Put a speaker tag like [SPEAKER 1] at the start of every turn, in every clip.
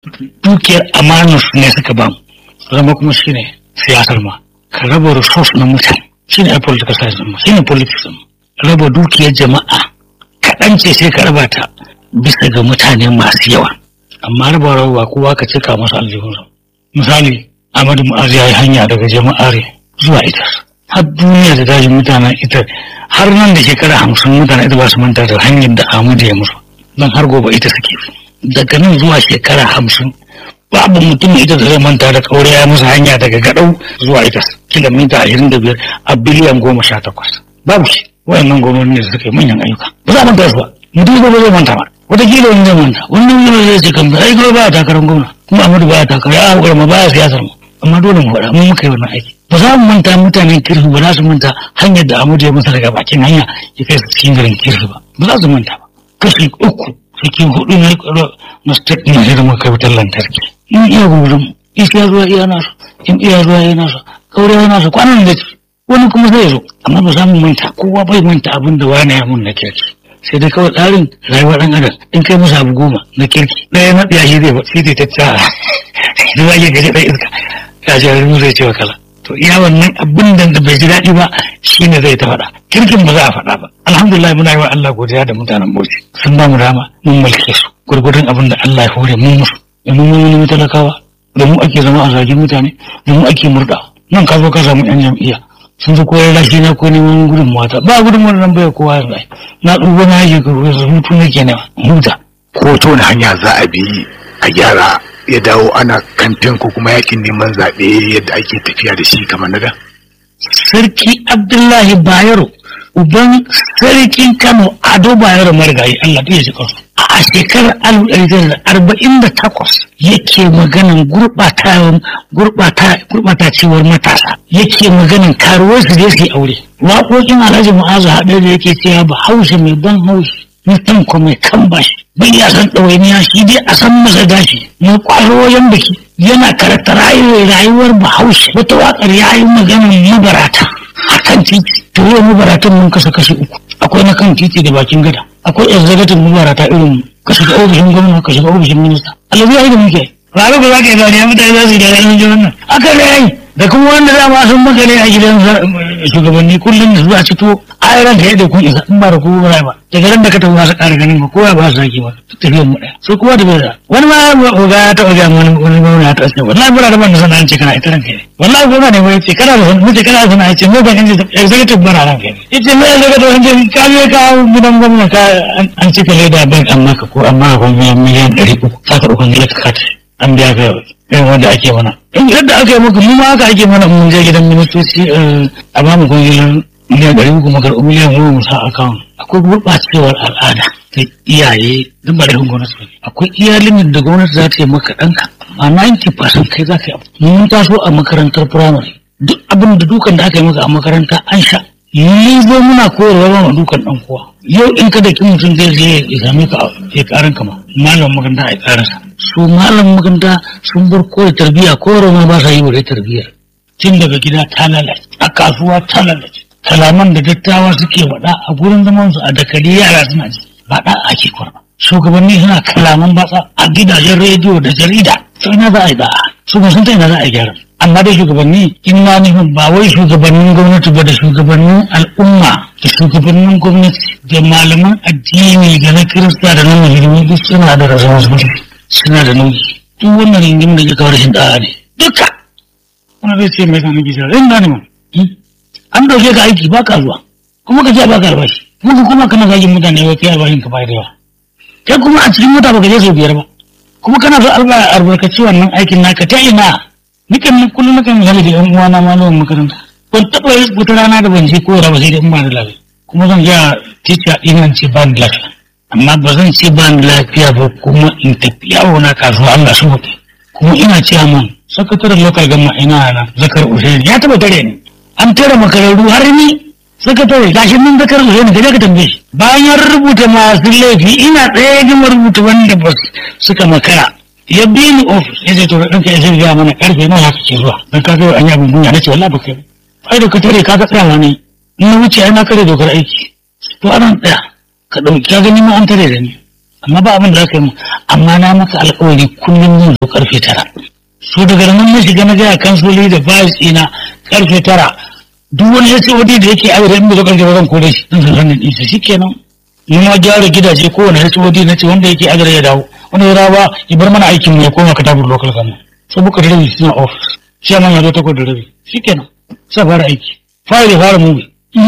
[SPEAKER 1] dukiyar amanar su ne suka bamu zama kuma shine siyasar ma ka raba resource na mutane shine a political science ma shine politics ma raba dukiyar jama'a kaɗan ce sai ka raba ta bisa ga mutane masu yawa amma raba raba kowa ka cika masa aljihunsa misali Ahmadu Mu'azu ya yi hanya daga jama'are zuwa ita har duniya da dajin mutanen ita har nan da shekara hamsin mutanen ita ba su manta da hanyar da Ahmadu ya musu don har gobe ita suke daga nan zuwa shekara hamsin babu mutum ita da zai manta da kaure ya musu hanya daga gadau zuwa ita kilomita ashirin da biyar a biliyan goma sha takwas babu shi wayannan gwamnati ne da suka yi manyan ayyuka ba za a manta su ba mutum ba zai manta ba wataƙila wani zai manta wani wani zai ce kan ai kawai ba a takarar gwamna kuma Ahmadu ba a takarar ya haƙura ma ba a siyasar mu amma dole mu faɗa mun muka yi wannan aiki ba za mu manta mutanen kirfi ba za su manta hanyar da Ahmadu ya masa daga bakin hanya ya kai su cikin garin kirfi ba ba za su manta ba kashi uku cikin hudu na na state ne sai da muka wutar lantarki in iya gurin isa zuwa iya nasu in iya zuwa iya nasu kaure ya nasu kwanan da wani kuma zai zo amma ba za mu manta kowa bai manta abin da wani ya mun na kirki sai dai kawai tsarin rayuwar ɗan adam in kai masa abu goma na kirki ɗaya na ɗaya shi zai ba shi zai ta tsara da ba ke gaji ɗan iska ya ce rin zai ce wa kala to iya wannan abin da bai ji daɗi ba shi ne zai ta faɗa kirkin ba za a faɗa ba alhamdulillah muna yi wa Allah godiya da mutanen Bauchi sun ba mu dama mun mulke su gurgurdun abin da Allah ya hore mun musu da mun mun mun talakawa da mu ake zama a zagin mutane da mu ake murɗa nan ka zo ka samu yan jam'iyya sun zo koyar lashi na ko neman gudun mata ba gudun nan bai kowa yanzu na ɗuba na yake ka hutu nake nema huta
[SPEAKER 2] ko ta wani hanya za a bi a gyara ya dawo ana kamfen ko kuma yakin neman zaɓe yadda ake tafiya da shi kamar na da
[SPEAKER 1] sarki abdullahi bayero uban sarkin kano ado bayero marigayi allah ta ji kansu a shekarar alif ɗari tara da arba'in da takwas yake maganan gurɓatacewar matasa yake maganan karuwar su je su yi aure waƙoƙin alhaji mu'azu haɗe da yake cewa ba haushe mai ban haushi mutum ko mai kan bashi bai ya san ɗawainiya shi dai a san masa gashi mai ƙwaro wajen biki yana karanta rayuwar bahaushe wata waƙar ya yi maganan mabarata a kan titi to yau mabaratan mun kasa kashi uku akwai na kan titi da bakin gada akwai executive mabarata irin ka shiga ofishin gwamna ka shiga ofishin minista alabi ya yi da muke ranar ba za ka yi zane mutane za su yi da ranar jiran nan aka ne yayi da kuma wanda za ma sun makale a gidan shugabanni kullum da zuwa cito a ran ka da kun isa in ba da kuma ba daga ran da ka tafi masu ƙara ganin ba kowa ba su sake ba tafiyar mu ɗaya so kuma da bai da wani ma ga ya taɓa gaya wani wani gwamna ya taɓa ce wallahi mura da ban da sana'a ce kana ita ranka ne wallahi gwamna ne wai ce kana da sana'a ce kana da sana'a ce mu ban inji executive bara ranka ne yace me executive an ce ka je ka gidan gwamna ka an cika leda bank an maka ko an maka miliyan ɗari uku ka karɓi kwangilar ka kata an biya ka irin wanda ake mana in yadda aka yi muku mu ma haka ake mana mun je gidan ministoci a ba mu kwangilar miliyan ɗari uku mu karɓi miliyan goma mu sa akawun akwai gurɓacewar al'ada ta iyaye duk ba laifin gwamnati ba akwai iya limit da gwamnati za ta yi maka ɗanka amma 90% kai za ka yi mun taso a makarantar firamare duk abin da dukan da aka yi maka a makaranta an sha ni zo muna koyarwa ba ma dukan ɗan kowa yau in ka da kin mutum zai je ya same ka ya karan kama malam makaranta ya karansa su malam makaranta sun bar koyar tarbiyya koyarwa ma ba sa yi wa tarbiyyar tun daga gida ta lalace a kasuwa ta lalace kalaman da dattawa suke faɗa a gurin zaman su a dakali yara suna ji ba da ake kwarba shugabanni suna kalaman batsa a gidajen rediyo da jarida sai na za a yi da'a su ba sun ta ina za a yi gyara amma dai shugabanni in na nufin ba wai shugabannin gwamnati ba da shugabannin al'umma da shugabannin gwamnati da malaman addini da na kirista da na musulmi duk suna da responsibility suna da nauyi duk wannan ringimin da ke kawo rashin da'a ne duka wani zai ce mai samun gisa rin gane man an dauke ka aiki ba ka zuwa kuma ka ce ba ka albashi kuma kuma kana zagin mutane wai kai albashin ka bai da yawa kai kuma a cikin mota baka je sau biyar ba kuma kana so albarkaci wannan aikin naka ta ina nikan nan kullum nakan misali da yan uwana malamin makaranta ban taɓa yi wata rana da ban je koyarwa ba sai da in ba da lafiya kuma zan ga tica ɗin ce ba da lafiya amma ba zan ce ba da lafiya ba kuma in tafi yawo na kasuwa Allah su hutu kuma ina cewa man sakataren local gama ina na zakar usaini ya taɓa tare ni an tare makararru har ni sakatare gashi nan zakar usaini ka je ka tambaye shi bayan rubuta masu laifi ina tsaye gama rubuta wanda ba suka makara ya bi ni ofis ya ce to ɗanka ya shirya mana karfe nawa haka ke zuwa don ka kai an yi abin duniya na ce wallahi ba kai ai da ka tare ka ga tsayawa ne in na wuce ai na kare dokar aiki to anan tsaya ka ɗauki ka gani ma an tare da ni amma ba abin da za ka yi mu amma na maka alƙawari kullum zan zo karfe tara so daga nan na shiga na gaya kansoli da bayis ina karfe tara duk wani ya wadi da yake aure in bai zo karfe ba zan kore shi zan san sanin ɗinsa shi kenan ni ma gyara gidaje kowane ya wadi na ce wanda yake aure ya dawo wanda ya dawo ba ya bar mana aikin mu ya koma katabur local government sai muka da rabi suna office sai man ya zo takwas da rabi shi kenan sai fara aiki fara da fara movie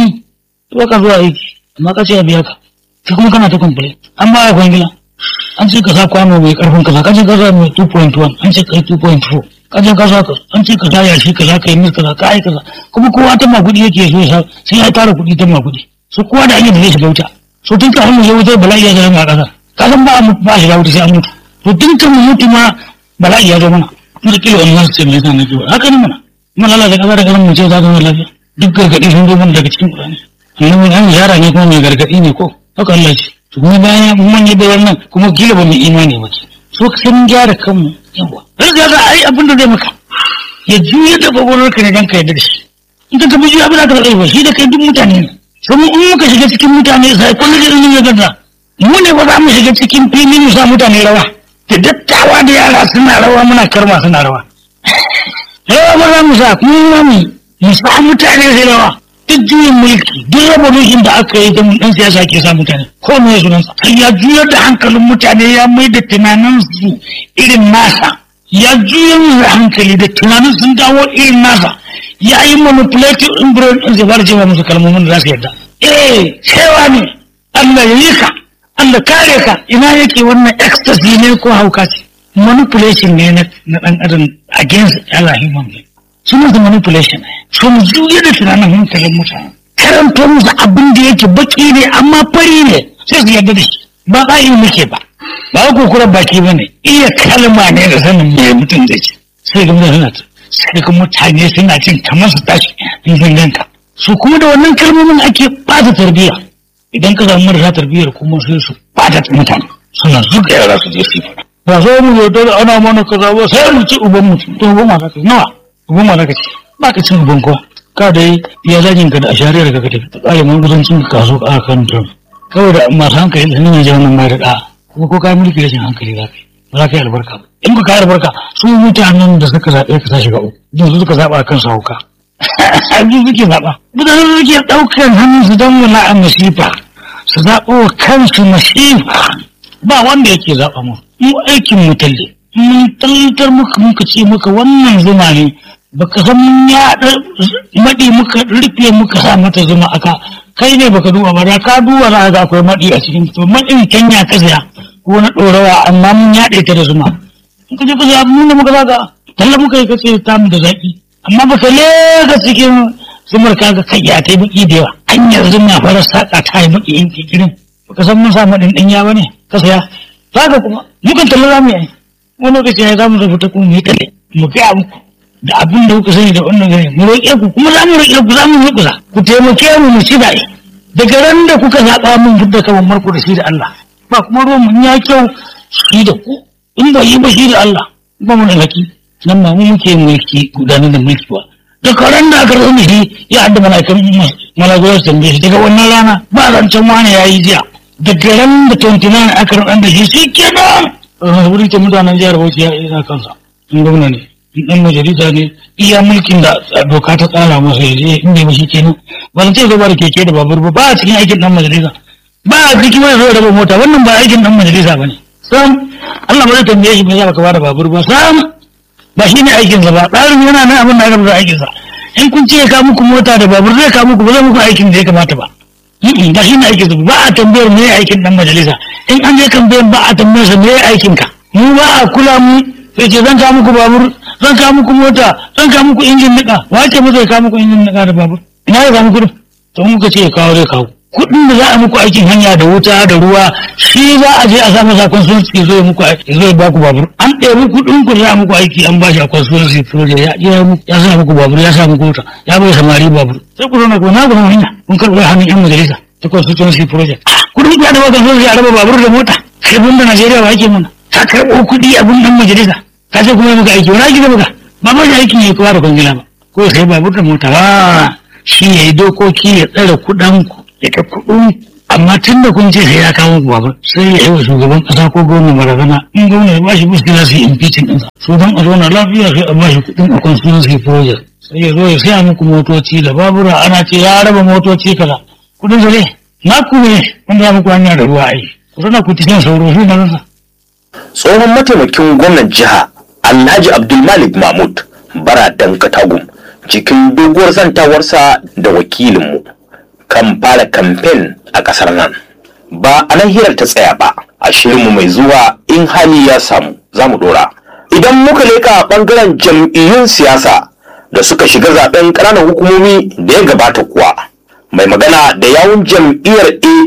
[SPEAKER 1] to ka zuwa aiki amma ka ce ya biya ka sai kuma kana ta complain an ba ya kwangila an ce ka sa kwano mai karfin kaza ka ce ka sa mai 2.1 an ce ka yi 2.4 ka ce ka sa ka an ce ka sa yashi kaza ka yi mis kaza ka yi kaza kuma kowa ta makudi yake so ya sai ya tara kuɗi ta makudi so kowa da hanyar da zai shiga wuta so tun kafin mu je wutar bala'i ya zama a ƙasa ka san ba ba shiga wuta sai an mutu to tun kan mu mutu ma bala'i ya zo mana kuma kila wani nasu ce me yasa na kiwa haka ne mana kuma lalata ƙasa da ƙasan mu ce za ta zama lafiya duk gargaɗi sun zo mana daga cikin ƙurani annabi an yara ne kuma mai gargaɗi ne ko haka Allah ce to kuma bayan mun yi da wannan kuma kila ba mu imani ba ke so sai mun gyara kanmu yawa har ga ai abin da zai maka ya juya da gwagwarar ka ne dan ka yarda da shi in ka tafi juya abin da ka ba shi da kai duk mutane ne sai mu in muka shiga cikin mutane sai kun da irin ya gada mu ne ba za mu shiga cikin fili mu sa mutane rawa da dattawa da yara suna rawa muna karma suna rawa rawa ba za mu sa kuma mu mu sa mutane sai rawa duk juyin mulki duk revolution da aka yi da mun dan siyasa ke sa mutane ko me sunan sa ya juyar da hankalin mutane ya mai da tunanin su irin nasa ya juyar da hankali da tunanin sun dawo irin nasa ya yi manipulative in brain din zai fara cewa musu kalmomin da za su yarda eh cewa ne Allah ya yi ka Allah kare ka ina yake wannan ecstasy ne ko hauka ce manipulation ne na dan adam against Allah human being suna da manipulation sun juya da tunanin hankalin mutane karanto musu abin da yake baki ne amma fari ne sai su yarda da shi ba ba yi muke ba ba ku kura baki ba ne iya kalma ne da sanin me mutum da ce sai ga mutane suna sai ga mutane suna cin kamar su tashi in sun ganka su kuma da wannan kalmomin ake bata tarbiyya idan ka samu marasa tarbiyyar kuma sai su bata mutane suna zuga yara su je su fara ba so mu yarda da ana mana kaza ba sai mu ci uban mutum to uban ma ka nawa uban ma ka ci ba ka cin uban kowa ka da ya zagin ka da a shariyar ka ka tafi tsare mun gudancin ka kaso a kan tun kawai da masu hankali da nan ya wannan mai da da kuma ko kai mulki rashin hankali za ka yi ba za ka yi albarka ba in ka yi albarka su mutanen da suka zaɓe ka tashi ga uku din su suka zaɓa kan sauka su suke zaɓa mutanen da suke ɗaukar hannun su don wani a masifa su zaɓo wa kansu masifa ba wanda yake zaɓa mu mu aikin mu talle mun taltar muka muka ce muka wannan zuma ne baka san mun yaɗa maɗi muka rufe muka sa mata zuma aka kai ne baka duba ba da ka duba za ga akwai maɗi a cikin to maɗin kanya ka saya ko na ɗorawa amma mun yaɗe ta da zuma in ka je ka saya mun da muka zaga talla muka yi kace ta mu da zaƙi amma baka lega cikin zumar kaga kai ya ta yi baki da yawa hanyar zuma fara saƙa ta yi baki in kikirin baka san mun sa maɗin ɗanya ba ne ka saya zaga kuma mukan talla za mu yi wani lokaci ya za mu rubuta kuma mu yi talle mu gaya muku da abin da kuka sani da wannan gani mu roƙe ku kuma za mu roƙe ku za mu roƙe ku taimake mu mu ci daɗi daga ran da kuka zaɓa mun fidda kaman marku da shi da Allah ba kuma ruwan mun ya kyau shi da ku in ba yi ba shi da Allah ba mu da laki nan ma mu muke mulki gudanar da mulki ba daga ran da aka rasa shi ya hadda mala'ikan mala'ikan su tambaye shi daga wannan rana ba zancen wani ya yi jiya daga ran da 29 aka rasa da shi shi kenan wuri ta mutanen jihar Bauchi ya isa kansa in gwamna ne dan majalisa ne iya mulkin da doka ta tsara masa ya je inda ba shi kenan ba zan ce zo ba da keke da babur ba ba a cikin aikin dan majalisa ba a cikin wani zo raba mota wannan ba aikin dan majalisa ba ne sam Allah ba zai tambaye shi me za ka ba da babur ba sam ba shi ne aikinsa ba tsarin yana nan abin da aka rubuta aikinsa in kun ce ka muku mota da babur zai ka muku ba zai muku aikin da ya kamata ba ba shi ne aikinsa ba a tambayar me aikin dan majalisa in an je tambayar ba a tambayar sa me aikinka mu ba a kula mu sai ce zan ka muku babur zan kawo muku mota zan kawo muku injin nika wace mu zai kawo muku injin nika da babur ina ya kawo muku to muka ce ya kawo zai kawo kuɗin da za a muku aikin hanya da wuta da ruwa shi za a je a sa masa consultancy zo ya muku aiki zo ya ba ku babur an ɗebi kuɗin ku za a muku aiki an ba shi a consultancy project ya ya ya sa muku babur ya sa muku wuta ya bai samari babur sai ku zauna ku na ku hanya kun karɓi hannun yan majalisa ta consultancy project kuɗin ku ya da consultancy a raba babur da mota kai bunda Najeriya ba ake mana ka karɓo kuɗi abun ɗan majalisa ka ce kuma muka aiki wani aiki da muka ba ba da aiki ne kowa da kwangila ba ko sai babur da mota ba shi ya yi dokoki ya tsare kuɗan ku ya ka kuɗin amma tun da kun ce sai ya kawo babur sai ya yi wa shugaban kasa ko gwamna barazana in gwamna ya bashi muskila su yi impeaching ɗinsa su don a zauna lafiya sai a bashi kuɗin a constituency project sai ya zo ya saya muku motoci da babura ana ce ya raba motoci kaza kuɗin su ne na ku ne wanda ya muku hanya da ruwa ai ku zana ku cikin sauro su na rasa.
[SPEAKER 3] tsohon mataimakin gwamnan jiha alhaji abdulmalik mahmud baradan katagum cikin doguwar zantawarsa da wakilinmu kan fara kamfen a ƙasar nan ba a nan hirar ta tsaya ba a shirinmu mai zuwa in hali ya samu za mu dora idan muka leka ɓangaren jam'iyyun siyasa da suka shiga zaben ƙananan hukumomi da ya gabata kuwa mai magana da yawun jam'iyyar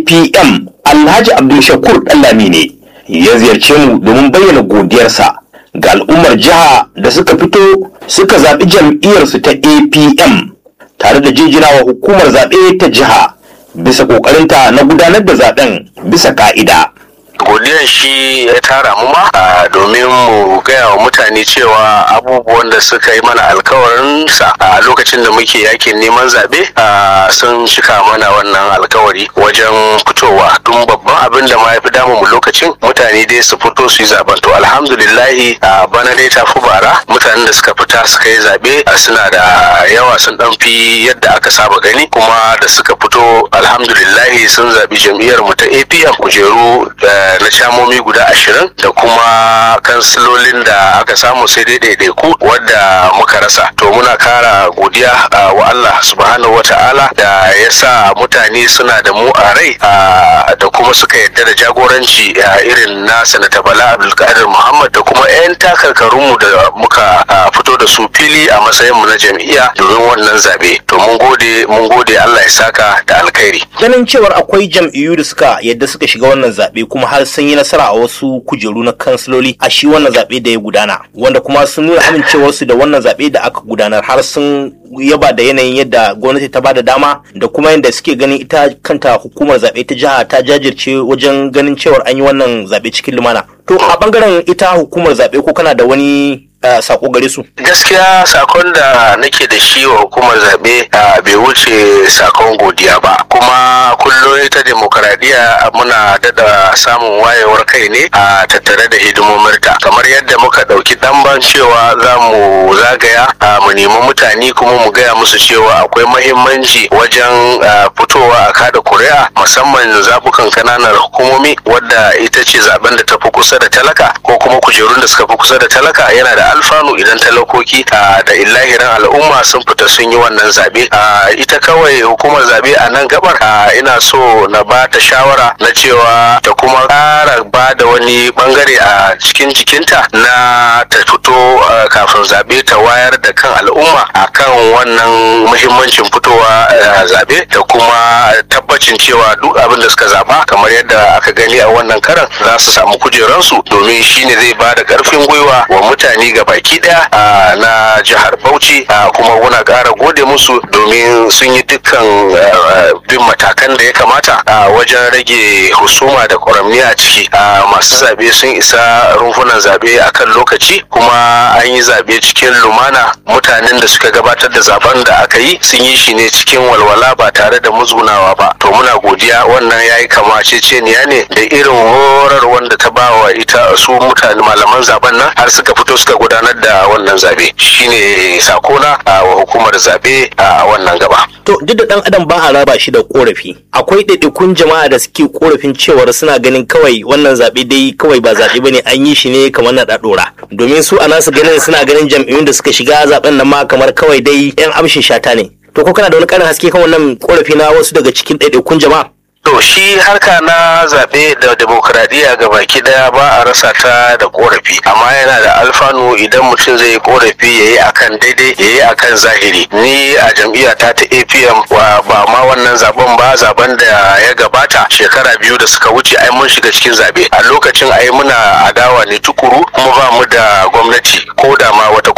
[SPEAKER 3] apm alhaji abdulshakur ɗallami ne ya ziyarce mu domin bayyana godiyarsa ga al'ummar jiha da suka fito suka zaɓi jam'iyyarsu ta apm tare da jinjinawa hukumar zaɓe ta jiha bisa ƙoƙarinta na gudanar da zaɓen bisa ka'ida.
[SPEAKER 4] godiyar shi ya tara mu ma a, domin mu gaya wa mutane cewa abubuwan da suka yi mana alkawarin sa a lokacin da muke yakin neman zaɓe a, sun cika mana wannan alkawari wajen fitowa tun babban abin da ma ya fi damu mu lokacin mutane dai su fito su yi zaben to alhamdulillahi a bana dai ta fi bara mutanen da suka fita suka yi zaɓe a, suna da yawa sun ɗan fi yadda aka saba gani kuma da suka fito alhamdulillahi sun zaɓi jam'iyyar mu ta apm kujeru da na shamomi guda ashirin da kuma kansilolin da aka samu sai dai ɗaiɗaiku wadda muka rasa to muna kara godiya uh, wa Allah subhanahu wata'ala da ya sa mutane suna da mu a rai uh, da kuma suka yarda da jagoranci uh, irin na sanata bala abdulkadir muhammad da kuma 'yan takarkarunmu da muka fito da su fili a matsayin mu na jam'iyya domin wannan zabe to mun gode mun gode Allah ya saka da alkhairi
[SPEAKER 3] ganin cewar akwai jam'iyyu da suka yadda suka shiga wannan zaɓe kuma har sun yi nasara a wasu kujeru na kansiloli a shi wannan zaɓe da ya gudana wanda kuma sun nuna amincewarsu da wannan zaɓe da aka gudanar har sun yaba da yanayin yadda gwamnati ta bada dama da kuma yadda suke ganin ita kanta hukumar zaɓe ta jiha ta jajirce wajen ganin cewar an yi wannan zaɓe cikin lumana to a bangaren ita hukumar zaɓe ko kana da wani uh, sako gare su
[SPEAKER 4] gaskiya sakon da nake da shi wa hukumar zaɓe uh, bai wuce sakon godiya ba kuma kullum ita demokaradiyya muna dada samun wayewar kai ne a tattare da hidimominta kamar yadda muka ɗauki ɗanban cewa za mu zagaya uh, mu nemi mutane kuma mu gaya musu cewa akwai mahimmanci wajen fitowa a kada kuri'a musamman zaɓukan kananan hukumomi wadda ita ce zaben da ta fi kusa da talaka ko kuma kujerun da suka fi kusa da talaka yana da alfanu idan talakoki da illahiran al'umma sun fita sun yi wannan zaɓe ita kawai hukumar zaɓe a nan gabar ina so na ba ta shawara na cewa ta kuma ƙara ba da wani bangare a cikin jikinta na ta fito kafin zaɓe ta wayar da kan al'umma akan wannan muhimmancin fitowa zaɓe da kuma tabbacin cewa duk abin da suka zaɓa kamar yadda aka gani a wannan karan za su samu kujeransu domin shine zai ba da ƙarfin gwiwa wa mutane ga baki ɗaya na jihar Bauchi kuma muna ƙara gode musu domin sun yi dukkan bin matakan da ya kamata wajen rage husuma da ƙwaramni a ciki masu zaɓe sun isa rumfunan zaɓe akan lokaci kuma an yi zaɓe cikin lumana mutanen da suka gabatar da zaben da aka yi sun yi shi ne cikin walwala ba tare da musgunawa ba to muna godiya wannan ya yi kamaceceniya ne da irin horar wanda ta ba wa ita su mutane malaman zaben nan har suka fito suka gudanar da wannan zabe shine sakona a wa hukumar zabe a wannan gaba
[SPEAKER 3] to duk da dan adam ba a raba shi da korafi akwai ɗaiɗaikun jama'a da suke korafin cewar suna ganin kawai wannan zabe dai kawai ba zabe bane an yi shi ne kamar na ɗaɗora domin su a nasu ganin suna ganin jam'iyyun da suka shiga zaben nan ma kamar kawai dai yan amshin shata ne to ko kana da wani ƙarin haske kan wannan korafi na wasu daga cikin ɗaiɗaikun jama'a
[SPEAKER 4] To shi harka na zaɓe da demokuraɗiyya ga baki ɗaya ba a rasa ta da ƙorafi amma yana da alfanu idan mutum zai yi ƙorafi ya yi akan daidai ya yi akan zahiri ni a jam'iyyata ta apm ba ma wannan zaben ba zaben da ya gabata shekara biyu da suka wuce ai mun shiga cikin zaɓe a lokacin ai muna adawa ne tukuru kuma ba mu da gwamnati ko da ma wata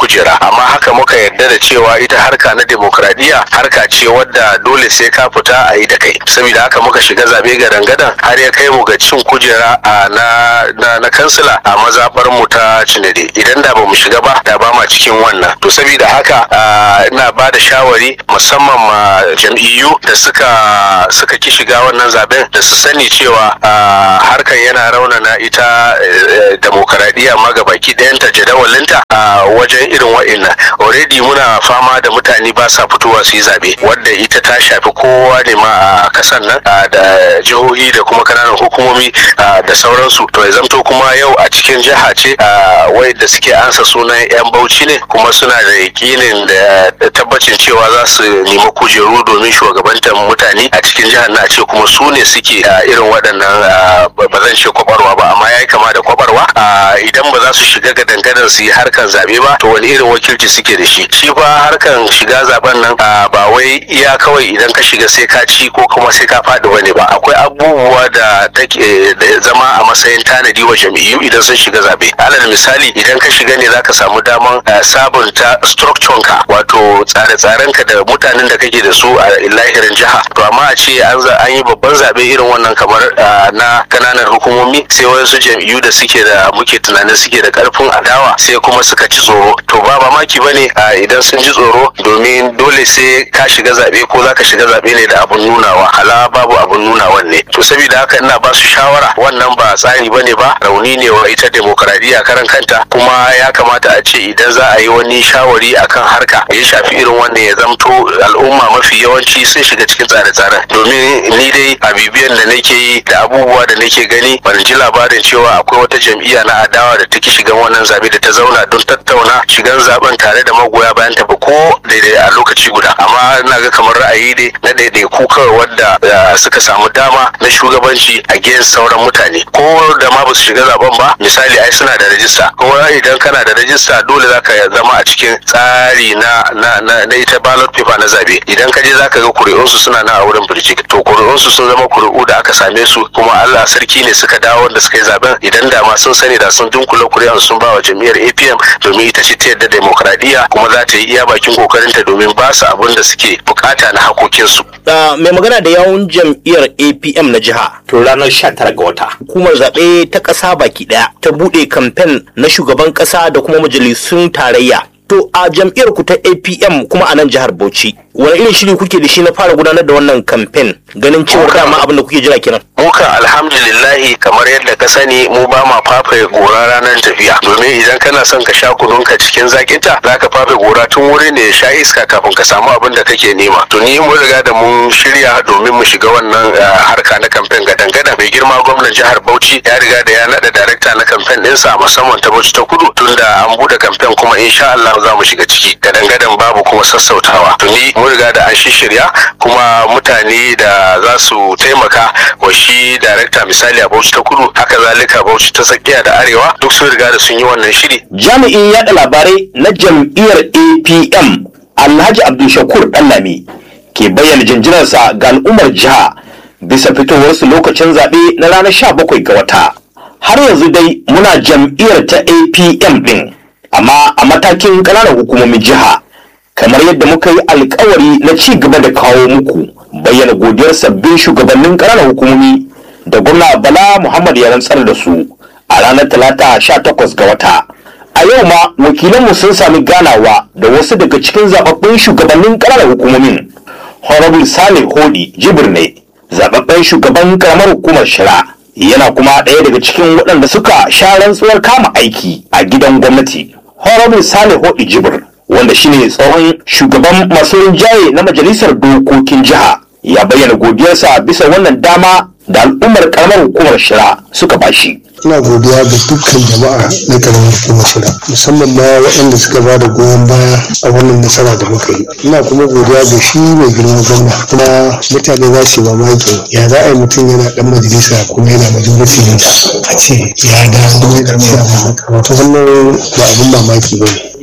[SPEAKER 4] kujera amma haka muka yarda da cewa ita harka na demokradiyya harka ce wadda dole sai ka fita a yi da kai saboda haka muka shiga zabe ga dangadan har ya kai mu ga cin kujera a na na, na kansila a mazabar mu ta cinade idan da ba mu shiga ba da ba ma cikin wannan to saboda haka ina ba da shawari musamman ma jam'iyyu da suka suka ki shiga wannan zaben da su sani cewa harkan yana raunana ita demokaradiyya ma ga baki ɗayanta jadawalinta a wajen irin wa'innan already muna fama da mutane ba sa fitowa su yi zabe wadda ita ta shafi kowa ne ma a kasan nan da jihohi da kuma kananan hukumomi da sauransu to ya zamto kuma yau a cikin jiha ce wadda suke ansa sunan yan bauchi ne kuma suna da yakinin da tabbacin cewa za su nemi kujeru domin shugabantar mutane a cikin jihar na ce kuma su ne suke irin waɗannan ba zan ce kwabarwa ba amma ya yi kama da kwabarwa idan ba za su shiga ga dangadan su yi harkan zabe ba to wani irin wakilci suke da shi shi fa harkan shiga zaben nan ba wai iya kawai idan ka shiga sai ka ci ko kuma sai ka faɗi bane ba akwai abubuwa da take zama a matsayin tanadi wa jam'iyyu idan sun shiga zabe alal misali idan ka shiga ne zaka samu daman sabunta structure ka wato tsare-tsaren ka da mutanen da kake da su a lahirin jiha to amma a ce an yi babban zabe irin wannan kamar na kananan hukumomi sai wasu jam'iyyu da suke da muke tunanin suke da karfin adawa sai kuma suka ci tsoro to ba mamaki bane idan sun ji tsoro domin dole sai ka shiga zabe ko zaka shiga zabe ne da abun nunawa hala babu abun nunawan ne to saboda haka ina ba su shawara wannan ba tsari bane ba rauni ne wa ita demokradiyya karan kanta kuma ya kamata a ce idan za a yi wani shawari akan harka ya shafi irin wannan ya zamto al'umma mafi yawanci sun shiga cikin tsare-tsaren domin ni dai a bibiyan da nake yi da abubuwa da nake gani ban ji labarin cewa akwai wata jam'iyya na adawa da take shigan wannan zabe da ta zauna don tattauna shigan zaben tare da magoya bayan ta ba ko daidai a lokaci guda amma ina ga kamar ra'ayi dai na daidaiku kawai wadda suka samu dama na shugabanci a gen sauran mutane ko da ma ba su shiga zaben ba misali ai suna da rajista kuma idan kana da rajista dole zaka zama a cikin tsari na na na ita ballot paper na zabe idan ka je zaka ga kuri'unsu suna na a wurin birjik to kuri'unsu sun zama kuri'u da aka same su kuma Allah sarki ne suka dawo wanda suka yi zaben idan da ma sun sani da sun dunkula kuri'an sun ba wa jam'iyyar APM domin ita ce ta yadda demokradiyya kuma za ta yi iya bakin kokarinta domin ba su abin da suke bukata na hakokinsu.
[SPEAKER 3] mai magana da yawun jam'iyyar APM na jiha to ranar 19 ga wata hukumar zaɓe ta ƙasa baki ɗaya ta buɗe kamfen na shugaban ƙasa da kuma majalisun tarayya To a jam'iyyar ku ta APM kuma a nan jihar Bauchi, wani irin shiri kuke da shi na fara gudanar da wannan kamfen ganin cewa dama abin da kuke jira kenan?
[SPEAKER 4] Muka alhamdulillahi kamar yadda ka sani mu ba ma fafe gora ranar tafiya domin idan kana son ka sha kununka cikin zakinta za ka fafe gora tun wuri ne ya sha iska kafin ka samu abin da kake nema. To ni mun riga da mun shirya domin mu shiga wannan harka na kamfen gadan-gadan mai girma gwamnan jihar Bauchi ya riga da ya naɗa darakta na kamfen ɗinsa musamman ta Bauchi ta kudu tunda an buɗe kamfen kuma insha Allah za mu shiga ciki gadan-gadan babu kuma sassautawa tuni mun riga da an shirya kuma mutane da za su taimaka wa shi darakta misali a bauchi ta kudu haka zalika bauchi ta tsakiya da arewa duk sun riga da sun yi wannan shiri
[SPEAKER 3] jami'in yaɗa labarai na jam'iyyar apm alhaji abdulshakur ɗanlami ke bayyana jinjinarsa ga al'ummar jiha bisa fitowarsu lokacin zaɓe na ranar 17 ga wata har yanzu dai muna jam'iyyar ta apm ɗin amma a matakin ƙananan hukumomin jiha kamar yadda muka yi alkawari na ci gaba da kawo muku bayyana godiyar sabbin shugabannin ƙananan hukumomi da gwamna bala muhammad ya rantsar da su a ranar talata 18 ga wata a yau ma wakilanmu sun sami ganawa da wasu daga cikin zababbin shugabannin ƙananan hukumomin honorable sale hodi jibir ne zababben shugaban ƙaramar hukumar shira yana kuma ɗaya daga cikin waɗanda suka sha rantsuwar kama aiki a gidan gwamnati Honorable Salihu Ijibir wanda shine tsohon shugaban masu rinjaye na majalisar dokokin jiha ya bayyana godiyarsa bisa wannan dama da al'ummar karamar hukumar shira suka bashi.
[SPEAKER 5] ina godiya ga dukkan jama'a na karamar hukumar shira musamman ma waɗanda suka ba da goyon baya a wannan nasara da muka yi ina kuma godiya ga shi mai girma gwamna kuma mutane za su yi mamaki ya za a yi mutum yana ɗan majalisa kuma yana majority leader a ce ya dawo ya ɗan wannan ba abin mamaki ba ne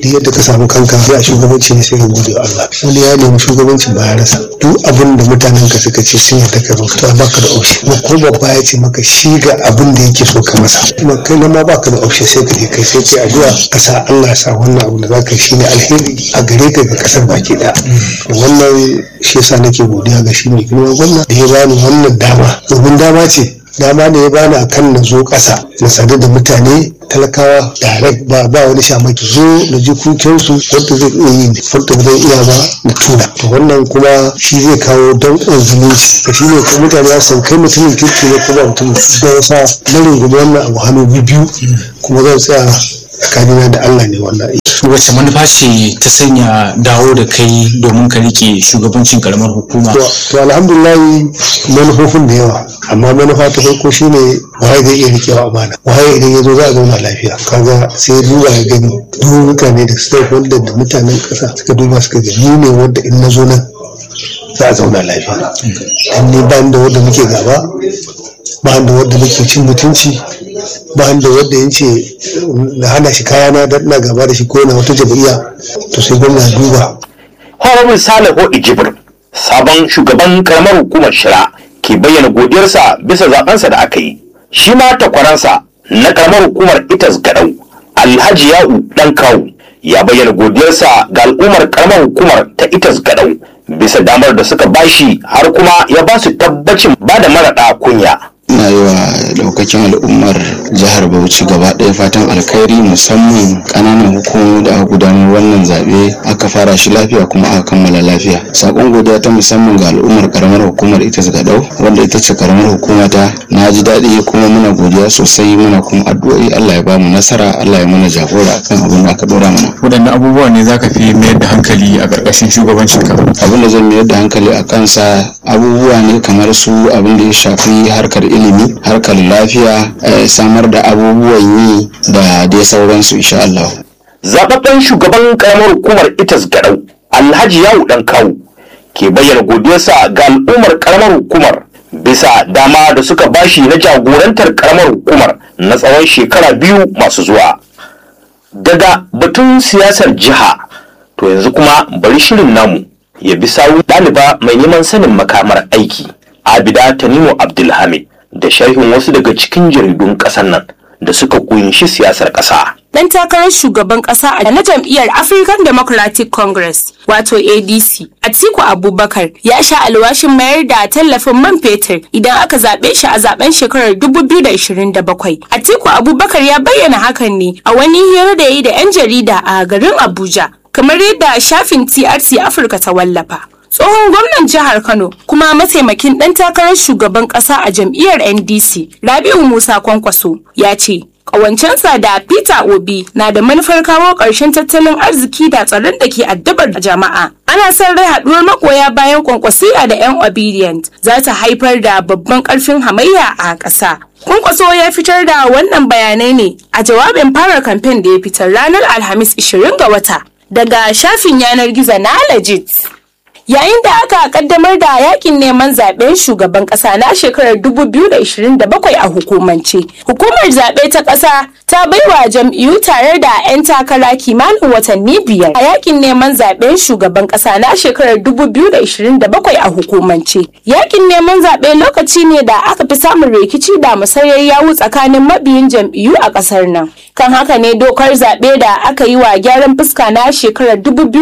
[SPEAKER 5] da yadda ka samu kanka ya shugabanci ne sai ka gode wa Allah wani ya nemi shugabancin ba ya rasa duk abin da mutanen ka suka ce sun yadda ka zo to baka da option kuma ko babba ya ce maka shi ga abin da yake so ka masa kuma kai na ma baka da option sai ka je kai sai kai addu'a ka sa Allah ya sa wannan abu da zaka yi shine alheri a gare ka ga kasar baki daya wannan shi yasa nake godiya ga shi mai girma gwamna da ya bani wannan dama domin dama ce dama ne ya bani a kan na zo ƙasa na sadu da mutane talakawa direct ba ba wani shamaki zo na ji kukensu wanda zai iya yi wanda ba zai iya ba na tura to wannan kuma shi zai kawo danƙon zumunci da shi ne kuma mutane ya san kai mutumin kirki ne kuma mutum da ya sa na rungumi wannan abu hannu biyu kuma zan tsaya tsakanina da Allah ne wannan aiki.
[SPEAKER 6] wacce manufa ce ta sanya dawo da kai domin ka rike shugabancin karamar hukuma
[SPEAKER 5] to alhamdulillah manufofin da yawa amma manufa ta farko shine waye zai iya rikewa amana waye idan ya zo za a zauna lafiya kaga sai ya duba ya gani duk mutane da stakeholder da mutanen kasa suka duba suka ga ni ne wanda in na zo nan za a zauna lafiya dan ni ba da wanda muke gaba ba da wanda muke cin mutunci ba da wanda ya ce na hana shi kayana da ina gaba da shi ko na wata jam'iyya to sai gwamna duba
[SPEAKER 3] Honorable Salihu Ijibir, sabon shugaban karamar hukumar Shira, ke bayyana godiyarsa bisa zabensa da aka yi. Shi ma takwaransa na karamar hukumar Itas Gadau, Alhaji Ya'u Dan Kawu, ya bayyana godiyarsa ga al'ummar karamar hukumar ta Itas Gadau bisa damar da suka bashi har kuma ya ba su tabbacin ba da maraɗa kunya.
[SPEAKER 7] ina yi wa daukakin al'ummar jihar bauchi gaba ɗaya fatan alkhairi musamman ƙananan hukumomi da aka gudanar wannan zaɓe aka fara shi lafiya kuma aka kammala lafiya sakon godiya ta musamman ga al'ummar karamar hukumar ita gadau wanda ita ce karamar hukuma ta na ji daɗi kuma muna godiya sosai muna kuma addu'o'i allah ya bamu nasara allah ya mana jagora akan abin da aka ɗora mana
[SPEAKER 6] waɗanne abubuwa ne za ka fi mayar da hankali a ƙarƙashin shugabancin ka
[SPEAKER 7] abin da zan mayar da hankali a kansa abubuwa ne kamar su abin da ya shafi harkar ilimi harkar lafiya eh, samar da abubuwan yi da dai sauransu insha Allah.
[SPEAKER 3] Zababben shugaban karamar hukumar Itas Gadau, Alhaji Yawu Dan Kawu, ke bayyana godiyarsa ga al'ummar karamar hukumar bisa dama da suka bashi na jagorantar karamar hukumar na tsawon shekara biyu masu zuwa. Daga batun siyasar jiha, to yanzu kuma bari shirin namu ya bi sawu ɗaliba mai neman sanin makamar aiki, Abida Tanimu Abdulhamid. da sharhin wasu daga cikin jaridun ƙasar nan da suka kunshi siyasar ƙasa.
[SPEAKER 8] Dan takarar shugaban ƙasa a na jam'iyyar African Democratic Congress wato ADC Atiku Abubakar ya sha alwashin mayar da tallafin man fetur idan aka zaɓe shi a zaben shekarar 2027. Atiku Abubakar ya bayyana hakan ne a wani hira da ya yi da 'yan jarida a garin Abuja kamar yadda shafin TRT Afirka ta wallafa. tsohon gwamnan jihar kano kuma mataimakin ɗan takarar shugaban ƙasa a jam'iyyar ndc rabiu musa kwankwaso ya ce ƙawancensa da peter obi na da manufar kawo ƙarshen tattalin arziki da tsaron da ke addabar jama'a ana son rai haɗuwar magoya bayan kwankwasiya da 'yan obedient za ta haifar da babban ƙarfin hamayya a ƙasa Kwankwaso ya fitar da wannan bayanai ne a jawabin fara kamfen da ya fitar ranar Alhamis 20 ga wata daga shafin yanar gizo na Legit. Yayin da aka kaddamar da yakin neman zaben shugaban kasa na shekarar 2027 a hukumance, hukumar zaɓe ta ƙasa ta baiwa jam'iyyu tare da 'yan takara kimanin watanni biyar a yakin neman zaben shugaban ƙasa na shekarar 2027 a hukumance. Yakin neman zaɓe lokaci ne da aka fi samun rikici da musayar yawu tsakanin mabiyin jam'iyyu a ƙasar nan. Kan haka ne dokar zaɓe da aka yi wa gyaran fuska na shekarar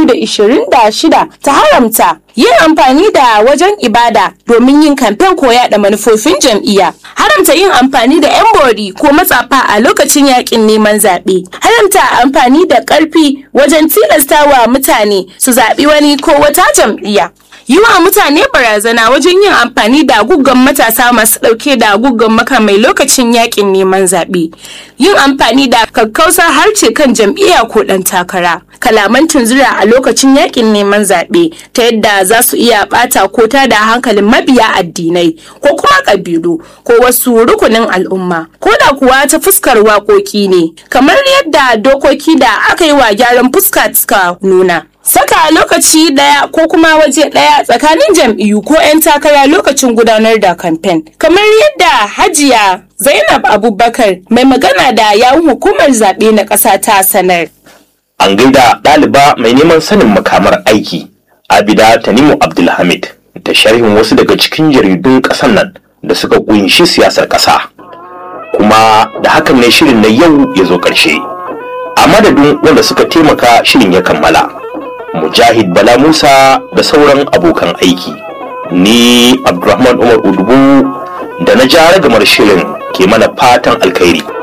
[SPEAKER 8] 2026 ta haramta yin amfani da wajen ibada domin yin kamfen ko yaɗa manufofin jam'iyya haramta yin amfani da 'yan bori ko matsafa a lokacin yakin neman zaɓe haramta amfani da ƙarfi wajen tilastawa mutane su zaɓi wani ko wata jam'iyya yi wa mutane barazana wajen yin amfani da guggan matasa masu ɗauke da guggan makamai lokacin yakin neman zaɓe yin amfani da kakkausar harce kan jam'iyya ko ɗan takara kalaman tunzura a lokacin yakin neman zaɓe ta yadda za su iya ɓata ko ta da hankalin mabiya addinai ko kuma ƙabilu ko wasu rukunin al'umma ko da kuwa ta fuskar waƙoƙi ne kamar yadda dokoki da aka yi wa gyaran fuska suka nuna saka lokaci daya ko kuma waje daya tsakanin jam'iyyu ko 'yan takara lokacin gudanar da kamfen kamar yadda hajiya zainab abubakar mai magana da yawun hukumar zaɓe na ƙasa ta sanar
[SPEAKER 3] an gaida ɗaliba mai neman sanin makamar aiki abida tanimu abdulhamid da sharhin wasu daga cikin jaridun ƙasar nan da suka kunshi siyasar ƙasa kuma da hakan ne shirin na yau ya zo ƙarshe a madadin wanda suka taimaka shirin ya kammala mujahid bala musa da sauran abokan aiki ni abdulrahman umar udubu da na ja ragamar shirin ke mana fatan alkhairi